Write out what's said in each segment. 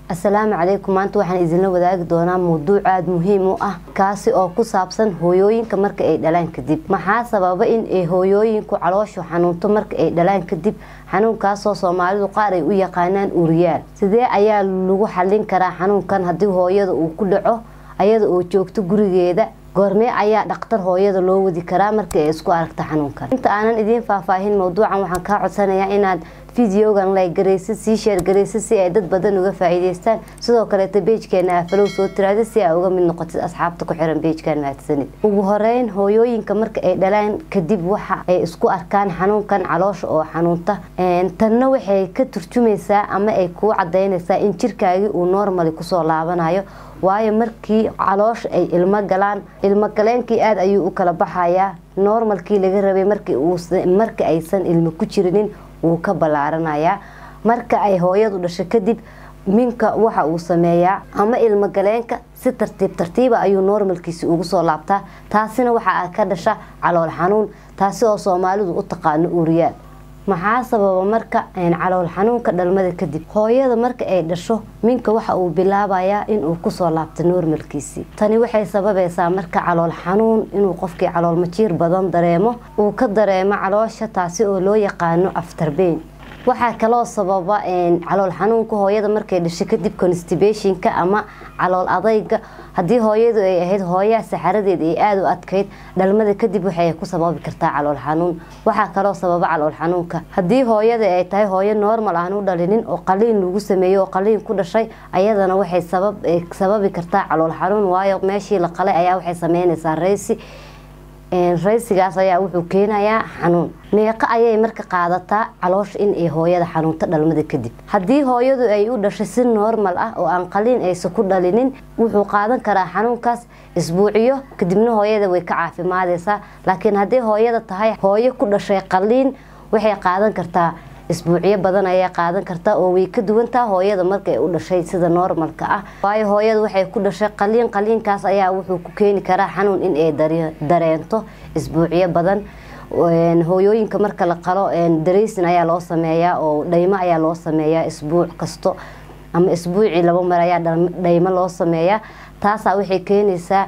asalaamu calaykum maanta waxaan idinla wadaagi doonaa mawduuc aada muhiim u ah kaasi oo ku saabsan hooyooyinka marka ay dhalaan kadib maxaa sababa in ay hooyooyinku calooshu xanuunto marka ay dhalaan kadib xanuunkaasoo soomaalidu qaar ay u yaqaanaan uriyaal sidee ayaa lagu xallin karaa xanuunkan haddii hooyada uu ku dhaco ayada oo joogto gurigeeda goormee ayaa dhaktar hooyada loo wadi karaa markii ay isku aragto xanuunkan inta aanan idiin faahfaahin mawduucan waxaan kaa codsanayaa inaad fideogan laygaraysid sii sheergaraysid si ay dad badan uga faa'iidaystaan sidoo kaleeta beejkeena afalow soo tiraada si aa uga mid noqotid asxaabta ku xiran beejkan mahadsanid ugu horeyn hooyooyinka marka ay dhalaan kadib waxa ay isku arkaan xanuunkan caloosha oo xanuunta tanna waxay ka turjumaysaa ama ay kuu cadaynaysaa in jirkaagii uu normali kusoo laabanayo waayo markii caloosha ay ilmo galaan ilmo galeenkii aada ayuu u kala baxayaa normalkii laga rabay marka aysan ilmo ku jirinin wuu ka ballaaranayaa marka ay hooyadu dhasho kadib minka waxa uu sameeyaa ama ilmo galeenka si tartiib tartiiba ayuu normalkiisi ugu soo laabtaa taasina waxaa ka dhasha calool xanuun taasi oo soomaalidu u taqaano uriyaal maxaa sababa marka calool xanuunka dhalmada kadib hooyada marka ay dhasho minka waxa uu bilaabayaa inuu kusoo laabto normalkiisii tani waxay sababaysaa marka calool xanuun inuu qofkii calool majiir badan dareemo uu ka dareemo caloosha taasi oo loo yaqaano aftarbeyn waxaa kaloo sababa calool xanuunka hooyada markay dhasho kadib constibationka ama calool adayga haddii hooyadu ay ahayd hooyaa saxaradeed ay aada u adkayd dhalmada kadib waxay ku sababi kartaa calool xanuun waxaa kaloo sababa calool xanuunka haddii hooyada ay tahay hooyo normal aan u dhalinin oo qaliin lagu sameeyo oo qaliin ku dhashay ayadana waxay sababi kartaa calool xanuun waayo meeshii la qalay ayaa waxay sameynaysaa raysi raysigaas ayaa wuxuu keenayaa xanuun meeqo ayay marka qaadataa caloosha in ay hooyada xanuunto dhalmada kadib haddii hooyadu ay u dhashay si normal ah oo aan qaliin aysa ku dhalinin wuxuu qaadan karaa xanuunkaas isbuuciyo kadibna hooyada way ka caafimaadaysaa laakiin haddii hooyada tahay hooyo ku dhashay qaliin waxay qaadan kartaa isbuucyo badan ayay qaadan kartaa oo way ka duwantaa hooyada markay u dhashay sida normalka ah waayo hooyada waxay ku dhashay qaliin qaliinkaas ayaa wuxuu ku keeni karaa xanuun in ay dareento isbuucyo badan hooyooyinka marka la qalo dareysin ayaa loo sameeyaa oo dhaymo ayaa loo sameeyaa isbuuc kasto ama isbuucii laba mar ayaa dhaymo loo sameeyaa taasaa waxay keenaysaa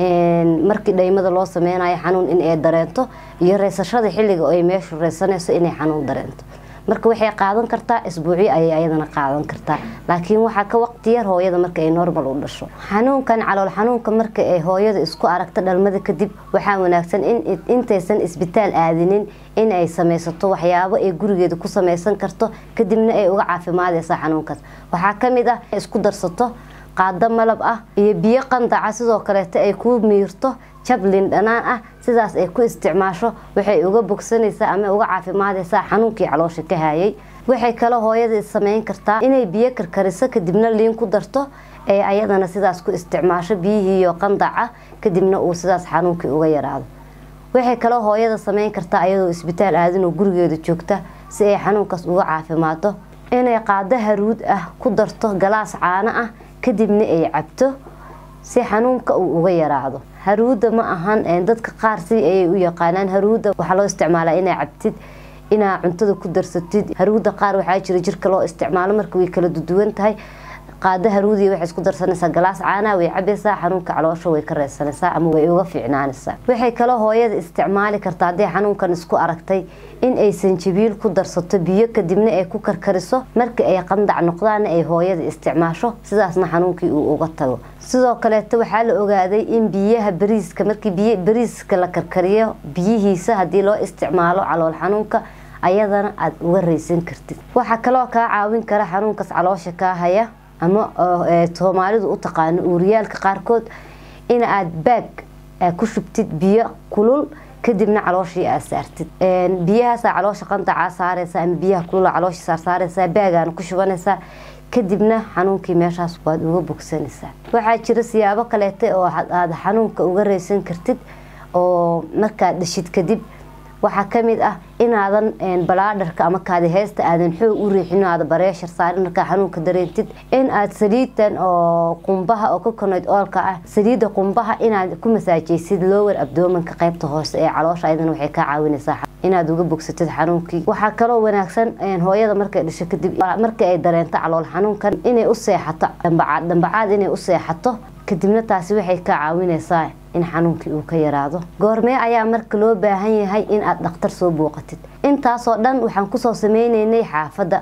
markii dhaymada loo sameynayo xanuun in ay dareento iyo reysashada xilliga ay meeshu reysanayso inay xanuun dareento marka waxay qaadan kartaa isbuucyo ayay ayadana qaadan kartaa laakiin waxaa ka waqti yar hooyada marka ay normal u dhasho xanuunkan calool xanuunka marka ay hooyada isku aragto dhalmada kadib waxaa wanaagsan in intaysan isbitaal aadinin in ay samaysato waxyaabo ay gurigeeda ku samaysan karto kadibna ay uga caafimaadaysa xanuunkaas waxaa kamid ah isku darsato qaado malab ah iyo biyo qandaca sidoo kaleeto ay ku miirto jablin dhanaan ah sidaas ay ku isticmaasho waxay uga bogsanaysaa ama uga caafimaadaysaa xanuunkii caloosha ka hayay waxay kaloo hooyada sameyn kartaa inay biyo karkariso kadibna liin ku darto ee ayadana sidaas ku isticmaasho biyihiiyo qandaca kadibna uu sidaas xanuunkii uga yaraado waxay kaloo hooyada sameyn kartaa ayadoo isbitaal aadinoo gurigeeda joogta si ay xanuunkaas uga caafimaado inay qaado haruud ah ku darto galaas caano ah kadibna ay cabto si xanuunka uu uga yaraado haruuda ma ahan dadka qaar si ayay u yaqaanaan haruuda waxaa loo isticmaalaa inaa cabtid inaa cuntada ku darsatid haruuda qaar waxaa jira jirka loo isticmaalo marka way kala duduwan tahay qaado haruudiya waxay isku darsanaysaa galaas caanaa way cabaysaa xanuunka caloosha way ka reysanaysaa ama way uga fiicnaanaysaa waxay kaloo hooyada isticmaali kartaa haddii xanuunkan isku aragtay in ay sanjabiil ku darsato biyo kadibna ay ku karkariso marka ay qandac noqdaana ay hooyada isticmaasho sidaasna xanuunkii uu uga tago sidoo kaleeto waxaa la ogaaday in biyaha bariiska markii biy bariiska la karkariyo biyihiisa haddii loo isticmaalo calool xanuunka ayadana aada uga reysan kartid waxaa kaloo kaa caawin kara xanuunkaas caloosha kaa haya ama soomaalidu u taqaano uuriyaalka qaarkood in aad baag ku shubtid biyo kulul kadibna calooshii aad saartid biyahaasa caloosha qandacaa saaraysa ama biyaha kulula caloosha saarsaaraysaa baagaana ku shubanaysaa kadibna xanuunkii meeshaas waad uga bogsanaysaa waxaa jira siyaabo kaleeta oo aada xanuunka uga reysan kartid oo markaad dhashid kadib waxaa kamid ah inaadan balaadharka ama kaadiheysta aadan xoog u riixin aada bareeshar saarin markaa xanuunka dareentid in aad saliidan oo qumbaha oo coconut oolka ah saliida qumbaha inaad ku masaajaysid lower abdomanka qeybta hoose ee caloosha ayadana waxay kaa caawinaysaa inaad uga bogsatid xanuunkii waxaa kaloo wanaagsan hooyada markay dhasho kadib markii ay dareento calool xanuunkan inay u seexato dhambacaad dhambacaad inay u seexato kadibna taasi waxay ka caawinaysaa in xanuunkii uu ka yaraado goormee ayaa marka loo baahan yahay in aad dhakhtar soo booqatid intaasoo dhan waxaan kusoo sameyneynay xaafadda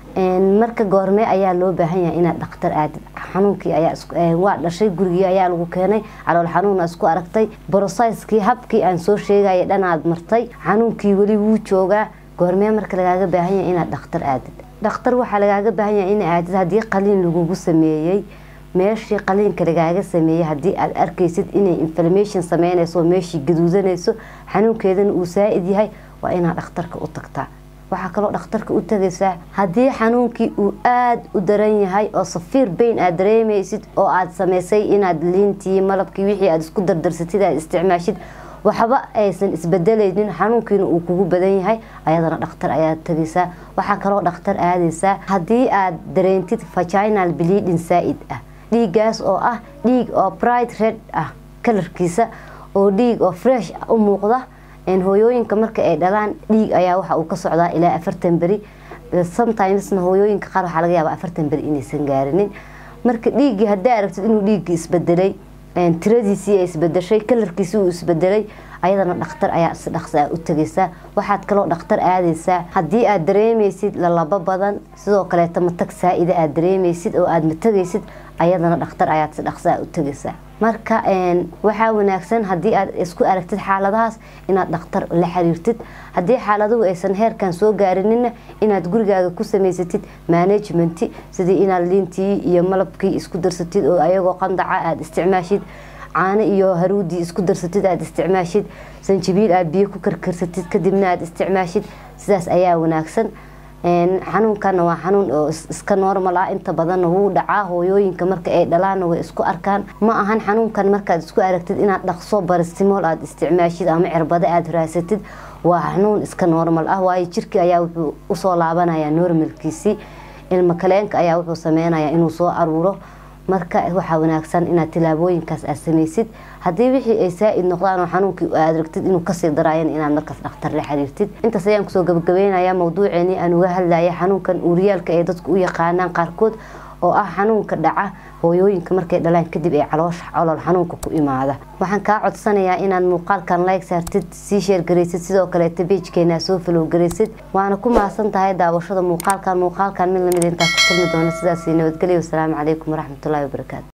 marka goormee ayaa loo baahan yahay inaad dhakhtar aadid xanuunkii ayaa dhashay gurigii ayaa lagu keenay calool xanuuna isku aragtay brosaiskii habkii aan soo sheegaya dhanaad martay xanuunkii weli wuu joogaa goormee marka lagaaga baahan yahay inaad dhakhtar aadid dhakhtar waxaa lagaaga baahan yahay in aadid haddii qaliin lagugu sameeyey meeshii qaliinka lagaaga sameeyey haddii aad arkaysid inay inflammation sameynayso meeshii gaduudanayso xanuunkeedana uu saa-id yahay waa inaad dhakhtarka u tagtaa waxaa kaloo dhakhtarka u tagaysaa haddii xanuunkii uu aada u daran yahay oo safiir bayn aad dareemaysid oo aad samaysay inaad liintii malabkii wixii aad isku dardarsatid aad isticmaashid waxba aysan isbedelaynin xanuunkiina uu kugu badan yahay ayadana dhakhtar ayaad tagaysaa waxaa kaloo dhakhtar aadaysaa haddii aad dareentid vaginal bleeding saa-id ah dhiiggaas oo ah dhiig oo bright red ah kalarkiisa oo dhiig oo fresh u muuqda hooyooyinka marka ay dhalaan dhiig ayaa waxa uu ka socdaa ilaa afartan beri sometimesna hooyooyinka qaar waxaa laga yaaba afartan beri inaysan gaarinin marka dhiiggii haddii aragtid inuu dhiiggii isbedelay tiradiisii ay isbedeshay kalarkiisii uu isbedelay ayadana dhakhtar ayaa si dhaqsa ah u tegaysaa waxaad kaloo dhakhtar aadaysaa haddii aad dareemaysid lalabo badan sidoo kaleeta matag saa-ida aad dareemaysid oo aad matagaysid ayadana dhakhtar ayaad si dhaqsa ah u tegaysaa marka waxaa wanaagsan haddii aad isku aragtid xaaladahaas inaad dhakhtar la xiriirtid haddii xaaladuhu aysan heerkan soo gaarinina inaad gurigaaga ku samaysatid management sidii inaad liintii iyo malabkii isku darsatid oo ayagoo qandaca aada isticmaashid caano iyo haruudii isku darsatid aada isticmaashid sanjabiil aad biyo ku karkarsatid kadibna aada isticmaashid sidaas ayaa wanaagsan xanuunkana waa xanuun oo iska normal ah inta badanna wuu dhacaa hooyooyinka marka ay dhalaanna way isku arkaan ma ahan xanuunkan markaad isku aragtid inaad dhaqso barastimool aada isticmaashid ama cirbado aada raasatid waa xanuun iska normal ah waayo jirkii ayaa wuxuu usoo laabanaya normalkiisii ilmo kaleenka ayaa wuxuu sameynayaa inuu soo aruuro marka waxaa wanaagsan inaad tilaabooyinkaas aad samaysid haddii wixii ay saa-id noqdaan oo xanuunkii aad ragtid inuu kasii daraayan inaad markaas dhakhtar la xiriirtid intaas ayaan kusoo gabagabeynaya mawduuceeni aan uga hadlaya xanuunkan uuriyaalka ay dadku u yaqaanaan qaarkood oo ah xanuunka dhaca hooyooyinka markay dhalaan kadib ee caloosha colol xanuunka ku imaada waxaan kaa codsanayaa inaad muuqaalkan like saartid sii sheergaraysid sidoo kaleeta beijkeena soo falow garaysid waana ku mahadsan tahay daawashada muuqaalkan muuqaalkan mid lamid intaa ku kulmi doona sidaas nabadgelyo wasalaamu calaykum waraxmatullahi wabarakaatu